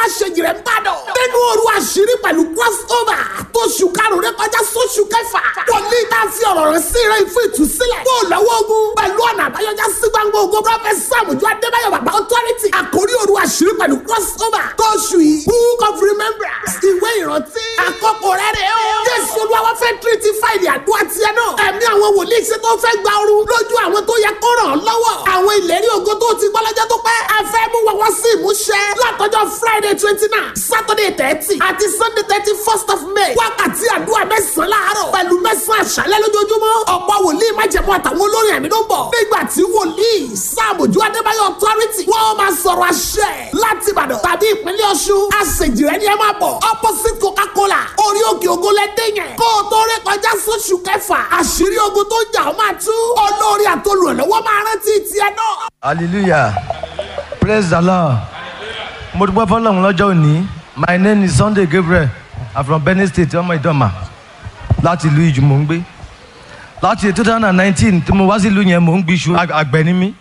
aṣèjì rẹ̀ ń bàdàn. nínú òru àṣírí pẹ̀lú crossover tó ṣù karùn-ún rẹ kọjá sóṣù kẹfà. wòlíì tá a fi ọ̀rọ̀ rẹ̀ sí rẹ̀ fún ìtúsílẹ̀. bó o lọ́wọ́ ogun pẹ̀lú ọ̀nà àbáyọjá sí gbangba ogun prọfẹ̀t sàmùjọ adébáyọ̀ bàbá authority. àkórí òru àṣírí pẹ̀lú crossover tó ṣù yìí. book of remembrance ìwé ìrántí. àkókò rẹ̀ rẹ̀ o. jésù olúwa fẹ́ tírítì fáìlì àdúrà tiẹ̀ náà. ẹ̀mí àwọn wòlíì ṣe tó fẹ́ gba ooru lójú àwọn tó yẹ kó ràn án lọ́wọ́. àwọn ìlérí ògo tó ti gbọ́ lọ́jọ́ tó pẹ́. a fẹ́ mú wọn wá sí ìmúṣẹ. látọjọ́ friday twenty nine saturday thirty àti sunday thirty first of may. wákàtí àdúrà mẹ́sàn-án láàárọ̀ pẹ̀lú mẹ́sàn-án àṣálẹ́ lójoojúmọ́. ọ̀pọ̀ wòlíì májẹ̀mú àtàwọn olórin ẹ̀mí ló ń bọ̀. nígbà tí wòlíì sáàmùjú adébáyọ̀ authority wọ́n máa sọ̀rọ̀ àṣẹ láti ìbàdàn tàbí ìpínlẹ̀ ọ̀ṣun. àṣejìrẹ́ ni ẹ máa bọ̀ opposite coca-cola orí òkè ògo lẹ́dẹ̀ yẹn. kó o tó rí kọjá sóṣù kẹfà àṣírí ogun tó ń jà ó máa tú. olórí àtolùrànlọ́wọ́ máa rántí tiẹ̀ náà. hallelujah praise the lord mo dúpẹ́ fọlọ́run lọ́jọ́ òní my name is sunday gabriel i'm from benin state ọmọ ìdọ́mà láti ìlú ìjù mò ń gbé láti two thousand and nineteen tí mo wá sí ìlú yẹn mò ń gbìṣù àgbẹ̀ ni mí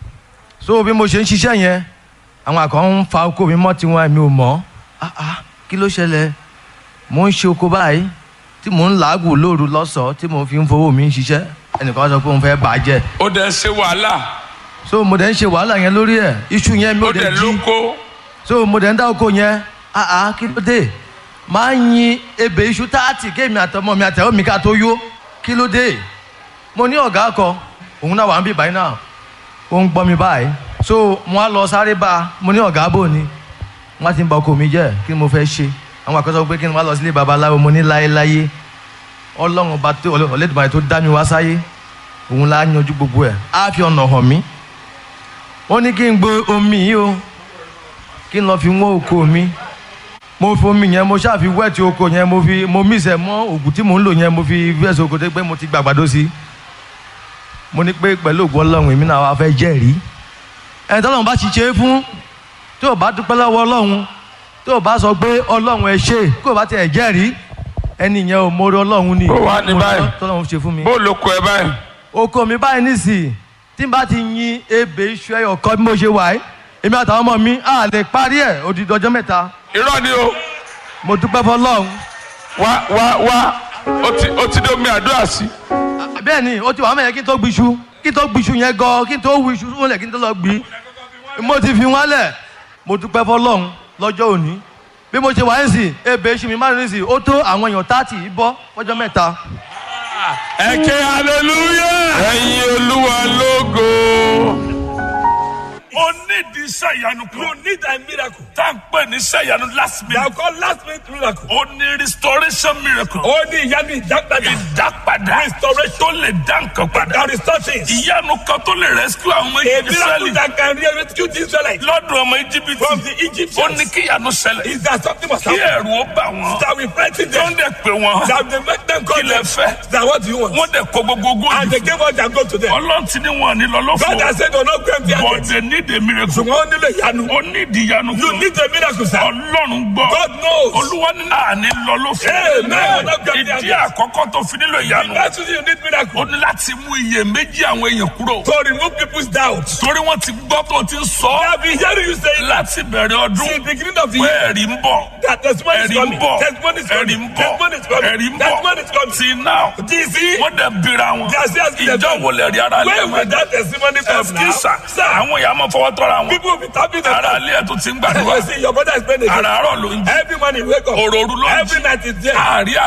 so bí mo ṣe ń ṣiṣẹ́ yẹn àwọn àkàn ń fa oko mi mọ́ tiwọn mi ò mọ̀ ah ah kí ló ṣẹlẹ̀ mo ń ṣe oko báyìí tí mò ń làágùn lóru lọ́sọ̀ọ́ tí mo fi ń fowó mi ń ṣiṣẹ́ ẹnìkan sọ pé òun fẹ́ bàjẹ́ ó dẹ̀ ṣe wàhálà so mo dẹ̀ ń ṣe wàhálà yẹn lórí ẹ̀ iṣu yẹn mi ó ò dẹ̀ dẹ̀ jí lóko so mo dẹ̀ ń dá oko yẹn ah ah kí ló dé máa ń yin ebè iṣu táàtì kéèmí àtọmọ mi àtẹwọ́ mi ká tó yó kí ló dé mo ní ọ̀gá kan òun náà wà ń bí báyìí náà ó ń gbọ́ mi báyìí so mo á lọ sáré bá a mo ní ọ̀gá bò ni wọ́n ti ń ba oko mi jẹ́ kí ni mo fẹ́ ṣe àwọn àkọsọ pé kí ni wọ́n á lọ sílé babaláwo mo ní láéláyé ọlọ́run ọba tó ọlẹ́dùnmáyé tó dá mi wá sáyé òun la yanjú gbogbo ẹ̀ á fi ọ̀nà hàn mí ó ní kí n gbé omi yìí o kí n lọ fi wọ́n oko mi mo fi omi yẹn mo ṣáà fi wẹ́ẹ̀tì oko yẹn mo fi mo mísẹ̀ mọ́ òògùn tí mò ń lò yẹn mo fi fẹ́ẹ̀sì oko tó pé mo ti gbàgbàdo sí mo ní pé pẹ̀lú òògùn ọlọ́run èmi náà wá fẹ́ jẹ́rìí ẹni tọ́lọ́run bá ti ṣe é fún tí ò bá dúpẹ́ lọ́wọ́ ọlọ́run tí ò bá sọ pé ọlọ́run ẹ ṣe kí ò bá tiẹ̀ jẹ́rìí ẹni yẹn ò mórí ọlọ́run ni Ó wà ní báyìí. tọ́lọ́run ṣe fún mi bó lóko ẹ báyìí oko mi báyìí nísìnyí tí n bá ti yin ebè iṣu ẹyọ kan bí mo ṣe wà yìí èmi àtàwọn ọmọ mi à lè parí ẹ̀ odidi ọjọ́ mẹ́ta irọ́ ni o mo dúpẹ́ fọlọ́run wá wá wá ó ti ó ti dé omi àdúrà sí bẹ́ẹ̀ ni ó ti wà mẹ́yẹ kí n tó gbiṣu kí n tó gbiṣu yẹn gan kí n tó wu iṣu wọlé kí n tó lọ gbi mo ti fi wọn lẹ̀ mo dúpẹ́ fọlọ́run lọ́jọ́ òní bí mo ṣe wà ní sìn ebè iṣu mi márùn-ún sí ó tó àwọn èèyàn táàtì bọ́ fọjọ́ mẹ́ta ẹ ké hallelujah ẹyin olúwa lógo. o ní di iṣẹ́ ìyanu kan. you need a miracle. tá à ń pè ní iṣẹ́ ìyanu last minute. They are called last minute miracle. o ní restoration miracle. Ó ní ìyanu ìdápadà. ìdápadà. Restoration. tó lè dá nǹkan padà. That restore things. ìyanu kan tó lè rescue àwọn ọmọ A miracle Ísírẹ́lì. that can rescue the Israelites lọ́dún ọmọ íjíbítì. from the Egyptians. ó ní kí ìyanu ṣẹlẹ̀. Is that something must kí happen? ẹ̀rù ó bà wọ́n. That we frighten tó ń them. dẹ̀ pé wọ́n. That they make them kí come lẹ them. fẹ́. That what do you want? wọ́n dẹ̀ kó gbogbo ogún And they òdì. gave us their go to them. ọlọ́run ti ní wọn ní lọ God lọ́fọ̀ọ́. has said, do not go empty but handed. they need a miracle. Ṣùgbọ́n ó nílò ìyanu. ó ní ìdí ìyanu You kan. need a miracle, sir. ọlọ́run gbọ́. God knows. olúwa ní àní lọ lọ́fọ̀ọ́. Amen. ìdí àkọ́kọ́ tó fi nílò ìyanu. That's why you need miracle. ó ní láti mú iyèméjì àwọn èèyàn kúrò. To remove people's doubts. torí wọ́n ti gbọ́ tó ti ń sọ. They have been hearing you say that láti bẹ̀rẹ̀ since ọdún. the beginning of the pé year. ẹ̀rí ń bọ̀. That testimony is ẹ̀rí ń coming. bọ̀. Testimony is ẹ̀rí coming. ń bọ̀. Testimony is coming. ẹ̀rí ń Testimony is bọ̀. coming. tí náà. DC. wọ́n dẹ̀ bira wọn. They are still asking ìjọ themselves, wo lè rí ara lé Where will wọn. that testimony come now? ẹsikisa Sir, àwọn èèyàn máa fọwọ́ tọ́ra wọn. people will be tapping their ara ilé ẹ̀ tó ti ń gbàdúrà. You see, your brother is praying again. àràárọ̀ ló ń jí. Every morning wake up. òròrú ló ń jí. Every night is there. àárí